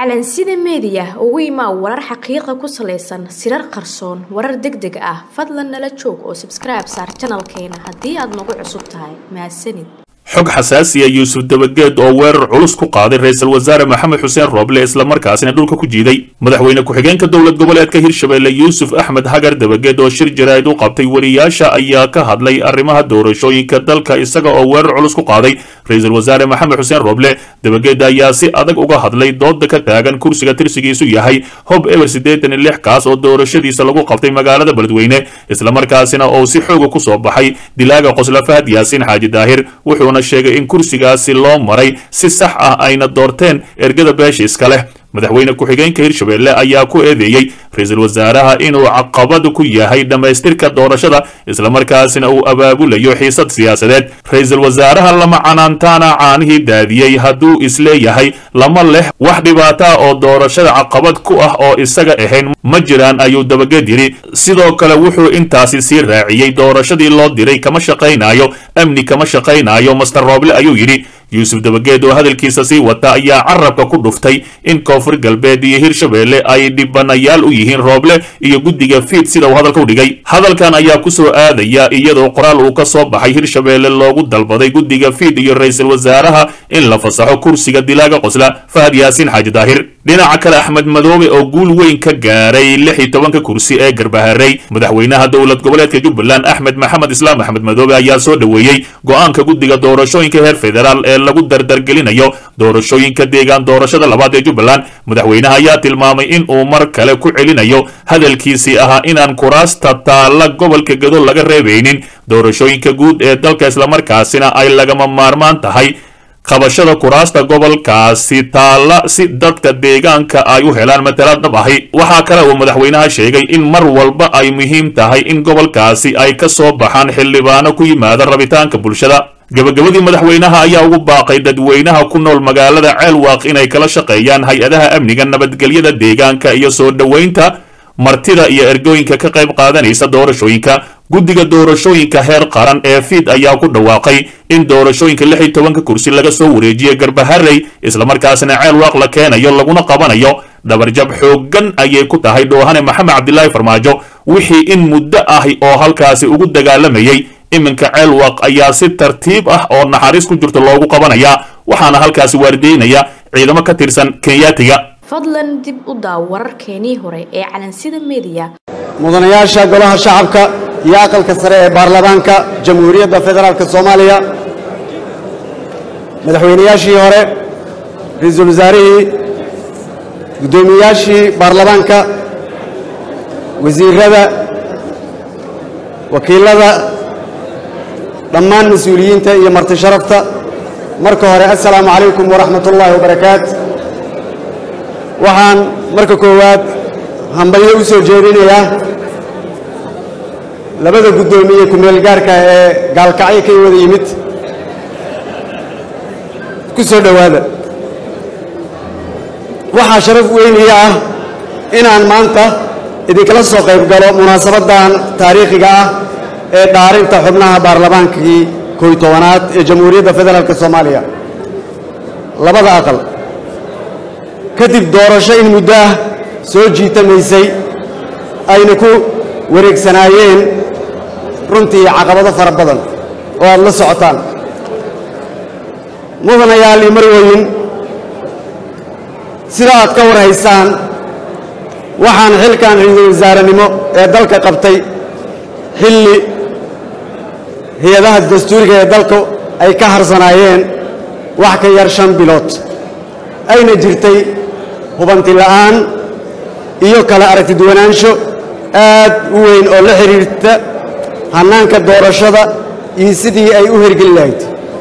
calansida meediya ugu imaa warar xaqiiqa ku salaysan sirar qarsoon warar deg deg ah fadlan nala joog oo sabskribe saar janalkeena haddii aad nagu cusub tahay mahadsanid xog xasaasiya yuusuf dabageed oo weerar culus ku qaaday ra-iisul wasaare maxamed xuseen rooble islamarkaasina dhulka ku jiiday madaxweyne ku-xigeenka dowlad goboleedka hirshabelle yuusuf axmed hagar dabageed oo shir jaraa'id u qabtay wariyaasha ayaa ka hadlay arrimaha doorashooyinka dalka isaga oo weerar culus ku qaaday ra-iisul wasaare maxamed xuseen rooble dabageed ayaa si adag uga hadlay dooda ka taagan kursiga tirsigiisu yahay hob eber siddeetan iyo lix kaas oo doorashadiisa lagu qabtay magaalada beledweyne islamarkaasina oo si xooga ku soo baxay dilaaga qosla fahad yaasiin xaaji daahir wuxuuna sheegay in kursigaasi loo maray si sax ah ayna doorteen ergada beesha iska leh madaxweyne ku-xigeenka hirshabelle ayaa ku eedeeyey ra-iisul wasaaraha inuu caqabad ku yahay dhammaystirka doorashada islamarkaasina uu abaabulayo xiisad siyaasadeed ra-iisul wasaaraha lama canaantaana caanihii daadiyey hadduu isleeyahay lama leh wax dhibaata oo doorashada caqabad ku ah oo isaga ahayn ma jiraan ayuu dabageed yidhi sidoo kale wuxuu intaasi sii raaciyey doorashadii loo diray kama shaqaynayo amni kama shaqaynayo master rooble ayuu yidhi yuusuf dabageed oo hadalkiisa sii wata ayaa carabka ku dhuftay in koonfur galbeed iyo hirshabelle ay dhibanayaal u yihiin rooble iyo guddiga fiid sida uu hadalka u dhigay hadalkan ayaa ku soo aadaya iyadoo qoraal uu ka soo baxay hirshabelle loogu dalbaday guddiga fiid iyo ra-iisul wasaaraha in la fasaxo kursiga dilaaga qosla fahad yaasiin xaaji daahir dhinaca kale axmed madoobe oo guul weyn ka gaaray lix iyo tobanka kursi ee garbaharey madaxweynaha dowlad goboleedka jubbaland axmed maxamed islaam axmed madoobe ayaa soo dhoweeyey go-aanka guddiga doorashooyinka heer federaal ee lagu dardargelinayo doorashooyinka deegaan doorashada labaad ee jubbaland madaxweynaha ayaa tilmaamay in uu mar kale ku celinayo hadalkiisii ahaa inaan kuraasta taalla gobolka gado laga reebaynin doorashooyinka guud ee dalka islamarkaasina ay lagama maarmaan tahay qabashada kuraasta gobolkaasi taalla si dadka deegaanka ay u helaan matalaad dhab ahi waxaa kale uu madaxweynaha sheegay in mar walba ay muhiim tahay in gobolkaasi ay ka soo baxaan xildhibaano ku yimaada rabitaanka bulshada gabagabadii madaxweynaha ayaa ugu baaqay dadweynaha ku nool magaalada ceelwaaq inay kala shaqeeyaan hay-adaha amniga nabadgelyada deegaanka iyo soo dhoweynta martida iyo ergooyinka ka qayb qaadanaysa doorashooyinka guddiga doorashooyinka heer qaran ee fiid ayaa ku dhawaaqay in doorashooyinka lix iyo tobanka kursi laga soo wareejiyey garbaharey islamarkaasina ceelwaaq la keenayo laguna qabanayo dhabarjab xooggan ayay ku tahay dhoohane maxamed cabdilaahi farmaajo wixii in muddo ahi oo halkaasi ugu dagaalamayey iminka ceelwaaq ayaa si tartiib ah oo naxariis ku jirto loogu qabanayaa waxaana halkaasi waardeynaya ciidamo ka tirsan kenyaatiga fadlan dib u daaw wararkeenii hore ee calansida meediya mudanayaasha golaha shacabka iyo aqalka sare ee baarlamaanka jamhuuriyadda federaalka soomaaliya madaxweynayaashii hore ra-iisul wasaarihii guddoomiyeyaashii baarlamaanka wasiirada wakiilada dhammaan mas-uuliyiinta iyo marti sharafta marka hore assalaamu calaykum waraxmat ullaahi wabarakaat waxaan marka koowaad hambalyo u soo jeedinayaa labada guddoomiye ku-meel gaarka ee gaalkacyo ka wada yimid ku soo dhowaada waxaa sharaf weyniga ah inaan maanta idinkala soo qayb galo munaasabaddan taariikhiga ah ee dhaarinta xubnaha baarlamaankii kooy tobanaad ee jamhuuriyadda federaalka soomaaliya labada aqal kadib doorasho in muddo ah soo jiitamaysay ayna ku wareegsanaayeen runtii caqabado fara badan oo aad la socotaan mudanayaal iyo marweyn sida aad ka war haysaan waxaan xilkan ra-iisul wasaarenimo ee dalka qabtay xilli hay-adaha dastuuriga ee dalku ay ka harsanaayeen wax ka yar shan bilood ayna jirtay hubanti la'aan iyo kala aragti duwanaansho aad u weyn oo la xidhiirta hannaanka doorashada iyo sidii ay u hergeli lahayd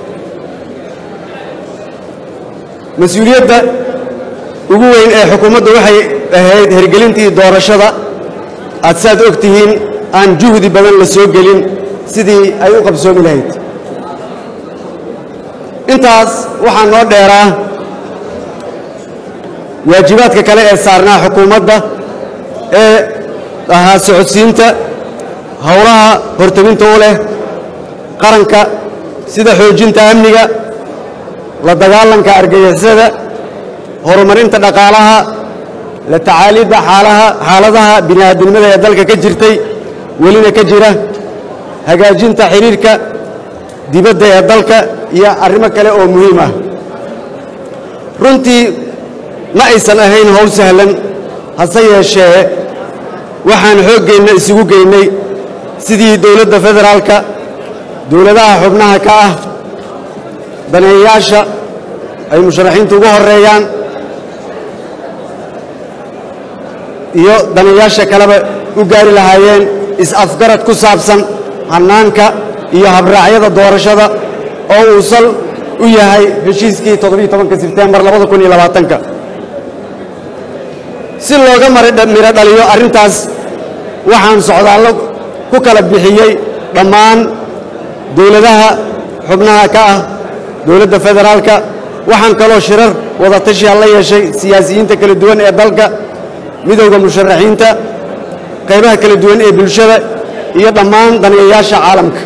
mas-uuliyadda ugu weyn ee xukuumadda waxay ahayd hergelintii doorashada aad saaad og tihiin aan juhdi badan la soo gelin sidii ay u qabsoomi lahayd intaas waxaa noo dheeraa waajibaadka kale ee saarnaa xukuumadda ee ahaa socodsiinta howlaha horteginta u leh qaranka sida xoojinta amniga la dagaalanka argagixisada horumarinta dhaqaalaha la tacaalidda xaalaha xaaladaha bini'aadinimada ee dalka ka jirtay welina ka jira hagaajinta xidhiirka dibadda ee dalka iyo arrimo kale oo muhiim ah runtii ma aysan ahayn howl sahlan hase yeeshee waxaan xooggeenna isugu geynay sidii dowladda federaalka dowladaha xubnaha ka ah daneeyayaasha ay musharaxiintu ugu horeeyaan iyo daneeyaasha kaleba u gaari lahaayeen is-afgarad ku saabsan hannaanka iyo habraacyada doorashada oo uu sal u yahay heshiiskii todobiiy-tobanka sebtembar labada kun iyo labaatanka si looga midho dhaliyo arrintaas waxaan socdaallo ku kala bixiyey dhammaan dowladaha xubnaha ka ah dowladda federaalka waxaan kaloo shirar wada tashiya la yeeshay siyaasiyiinta kala duwan ee dalka midowda musharaxiinta qaybaha kala duwan ee bulshada iyo dhammaan daneeyayaasha caalamka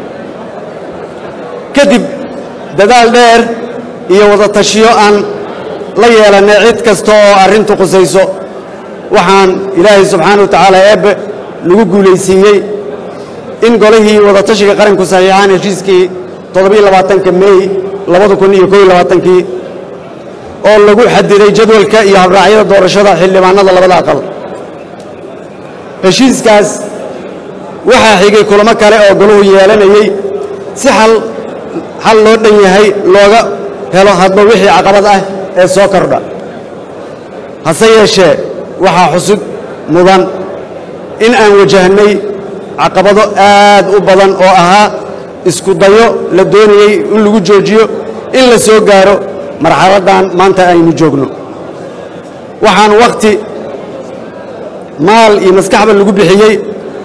kadib dadaal dheer iyo wada tashiyo aan la yeelannay cid kasta oo arrintu qusayso waxaan ilaahay subxaana wa tacaala eebbe lagu guulaysiiyey in golihii wadatashiga qaranku saxiixaan heshiiskii toddobaiylabaatanka mey labada kun iyo kow labaatankii oo lagu xadiday jadwalka iyo habraacyada doorashada xildhibaanada labada aqal heshiiskaas waxaa xigay kulamo kale oo golahu yeelanayey si xal xal loo dhan yahay looga helo hadba wixii caqabad ah ee soo kordha hase yeeshee waxaa xusud mudan in aan wajahnay caqabado aad u badan oo ahaa isku dayo la doonayey in lagu joojiyo in la soo gaaro marxaladdan maanta aynu joogno waxaan wakhti maal iyo maskaxba lagu bixiyey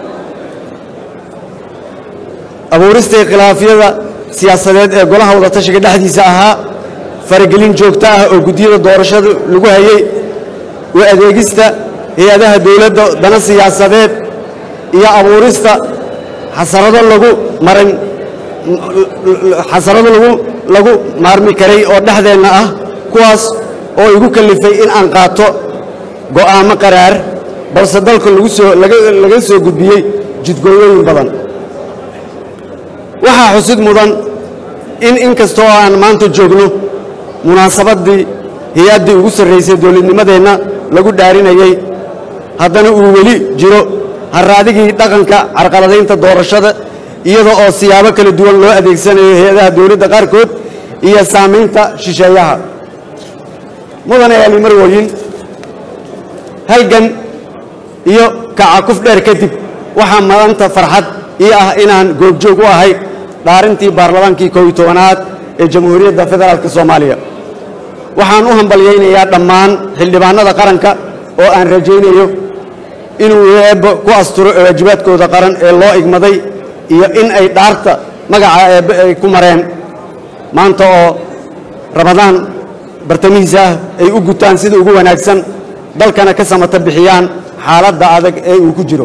abuuristay khilaafyada siyaasadeed ee golaha wadatashiga dhexdiisa ahaa faragelin joogto ah oo guddiyada doorashada lagu hayey u adeegista hay-adaha dowladda dana siyaasadeed iyo abuurista xasarado lagu maran xasarado lagu lagu maarmi karay oo dhexdeenna ah kuwaas oo igu kallifay in aan qaato go'aamo qaraar balse dalka lagu soo laga soo gudbiyey jidgooyooyin badan waxaa xusid mudan in in kasta oo aan maanta joogno munaasabaddii hay-addii ugu sarraysay dowladnimadeenna lagu dhaarinayey haddana uu weli jiro harraadigii dhaqanka carqaladaynta doorashada iyada oo siyaabo kala duwan loo adeegsanayo hay-adaha dowladda qaarkood iyo saamaynta shisheeyaha mudane ali marwooyin halgan iyo kacakuf dheer kadib waxaa maanta farxad ii ah inaan goobjoog u ahay dhaarintii baarlamaankii koob iyo tobanaad ee jamhuuriyadda federaalka soomaaliya waxaan u hambalyaynayaa dhammaan xildhibaannada qaranka oo aan rajaynayo inuu eebbe ku asturo waajibaadkooda qaran ee loo igmaday iyo in ay dhaarta magaca eebbe ay ku mareen maanta oo ramadaan bartamihiisa ah ay u gutaan sida ugu wanaagsan dalkana ka samata bixiyaan xaaladda adag ee uu ku jiro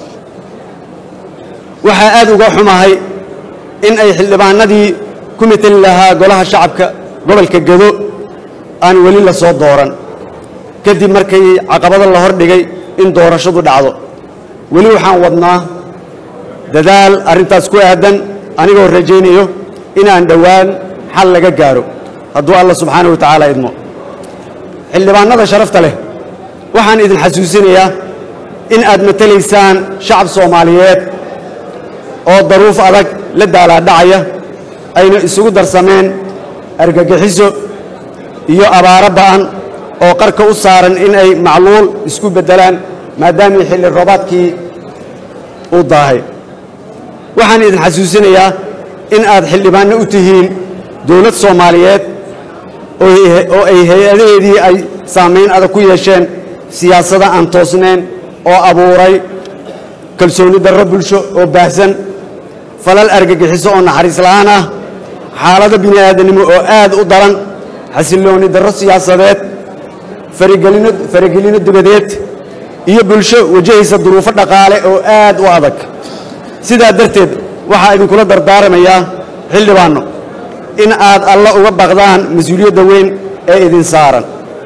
waxaa aad uga xumahay in ay xildhibaanadii ku mateli lahaa golaha shacabka gobolka gedo aan weli la soo dooran kadib markii caqabado la hordhigay in doorashadu dhacdo weli waxaan wadnaa dadaal arrintaas ku aadan anigoo rajaynayo inaan dhowaan xal laga gaaro hadduu alla subxaana wa tacaala idmo xildhibaannada sharafta leh waxaan idin xasuusinayaa in aad matelaysaan shacab soomaaliyeed oo daruuf adag la daalaadhacaya ayna isugu darsameen argagixiso iyo abaaro ba'an oo qarka u saaran in ay macluul isku beddelaan maadaamii xilli roobaadkii uu daahay waxaan idin xasuusinayaa in aad xildhibaanno u tihiin dowlad soomaaliyeed oo ay hay-adaheedii ay saamayn adag ku yeesheen siyaasada aan toosnayn oo abuuray kalsooni darro bulsho oo baahsan falal argagixiso oo naxariis la'aan ah xaalado bini'aadanimo oo aad u daran xasillooni darro siyaasadeed faragelino faragelino dibadeed iyo bulsho wajahaysa duruufo dhaqaale oo aad u adag sidaa darteed waxaa idinkula dardaaramayaa xildhibaanno in aad alla uga baqdaan mas-uuliyadda weyn ee idin saaran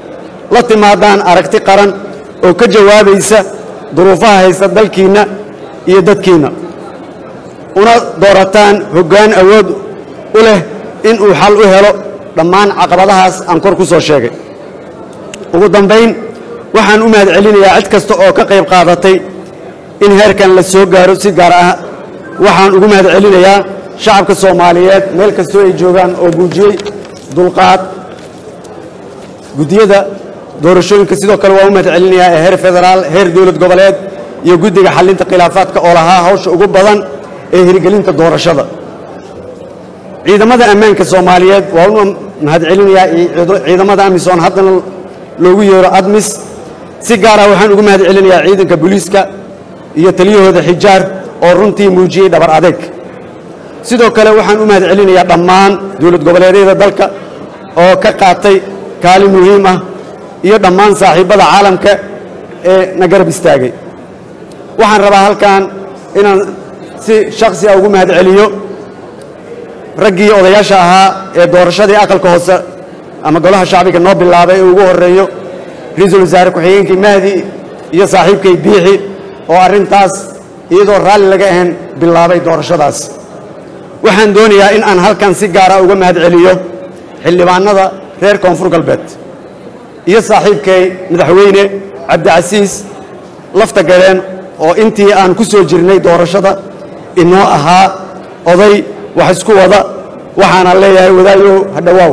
la timaadaan aragti qaran oo ka jawaabaysa duruufaha haysta dalkiinna iyo dadkiinna una doorataan hoggaan awood u leh in uu xal u helo dhammaan caqabadahaas aan kor ku soo sheegay ugu dambayn waxaan u mahad celinayaa cid kasta oo ka qayb qaadatay in heerkan la soo gaaro si gaar ah waxaan ugu mahad celinayaa shacabka soomaaliyeed meel kastoo ay joogaan oo muujiyey dulqaad guddiyada doorashooyinka sidoo kale waan u mahad celinayaa ee heer federaal heer dowlad goboleed iyo guddiga xallinta khilaafaadka oo lahaa hawsha ugu badan ee hirgelinta doorashada ciidamada ammaanka soomaaliyeed waa u mahad celinayaa ciidamada amisom haddana loogu yeero admis si gaara waxaan ugu mahad celinayaa ciidanka booliiska iyo taliyahooda xijaar oo runtii muujiyey dhabar adeeg sidoo kale waxaan u mahad celinayaa dhammaan dowlad goboleedyada dalka oo ka qaatay kaalin muhiim ah iyo dhammaan saaxiibbada caalamka ee na garab istaagay waxaan rabaa halkan inaan si shakhsi ah ugu mahad celiyo raggii odayaasha ahaa ee doorashadii aqalka hoose ama golaha shacbiga noo bilaabay ee ugu horreeyo ra-iisul wasaare ku-xigeenkii mahdi iyo saaxiibkay biixi oo arrintaas iyadoo raalli laga ahayn bilaabay doorashadaas waxaan doonayaa in aan halkan si gaara uga mahad celiyo xildhibaanada reer koonfur galbeed iyo saaxiibkay madaxweyne cabdicasiis lafta galeen oo intii aan ku soo jirnay doorashada inoo ahaa oday wax isku wada waxaana leeyahay wadaayow hadhowaaw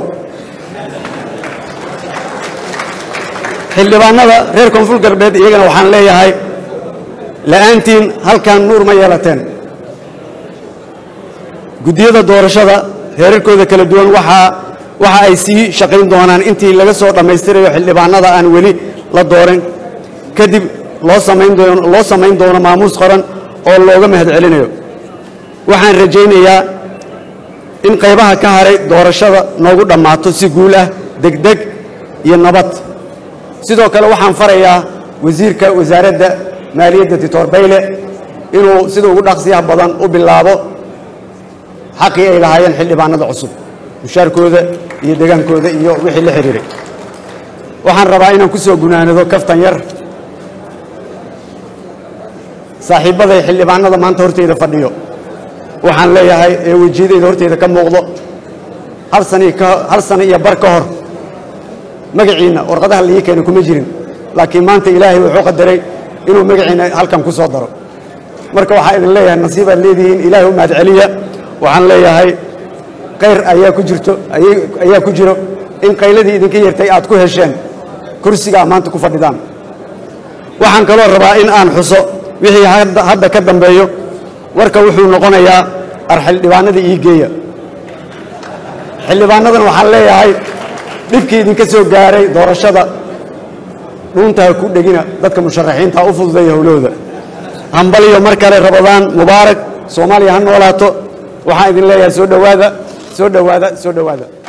xildhibaanada reer koonfur galbeed iyagana waxaan leeyahay la'aantiin halkan nuur ma yeelateen guddiyada doorashada heerarkooda kala duwan waxaa waxa ay sii shaqayn doonaan intii laga soo dhammaystirayo xildhibaanada aan weli la dooran kadib loo samayn doono loo samayn doono maamuus qoran oo looga mahad celinayo waxaan rajaynayaa in qaybaha ka haray doorashada noogu dhammaato si guul ah degdeg iyo nabad sidoo kale waxaan farayaa wasiirka wasaaradda maaliyadda dictor bayle inuu sida ugu dhaqsiyaha badan u bilaabo xaqii ay lahaayeen xildhibaanada cusub mushaarkooda iyo degaankooda iyo wixii la xidhiiray waxaan rabaa inaan ku soo gunaanado kaftan yar saaxiibbaday xildhibaanada maanta horteyda fadhiyo waxaan leeyahay ee wejiyadeyda horteyda ka muuqdo hal sani hal sano iyo bar ka hor magaciinna warqadaha laii keenay kuma jirin laakiin maanta ilaahay wuxuu qadaray inuu magaciina halkan ku soo daro marka waxaa idin leeyahay nasiibaad leedihiin ilaahay u mahad celiya waxaan leeyahay kayr ayaa ku jirto ayaa ku jiro in qayladii idinka yartay aad ku hesheen kursigaa maanta ku fadhidaan waxaan kaloo rabaa in aan xuso wixii hadda ka dambeeyo warka wuxuu noqonayaa ar xildhibaanada ii geeya xildhibaanadan waxaan leeyahay dhibkii idinka soo gaaray doorashada dhuuntaha ku dhegina dadka musharaxiinta u fududeeya howlahooda hambaliyo mar kale rabadaan mubaarak soomaaliya ha noolaato waxaan idin leeyahay soo dhowaada soo dhowaada soo dhowaada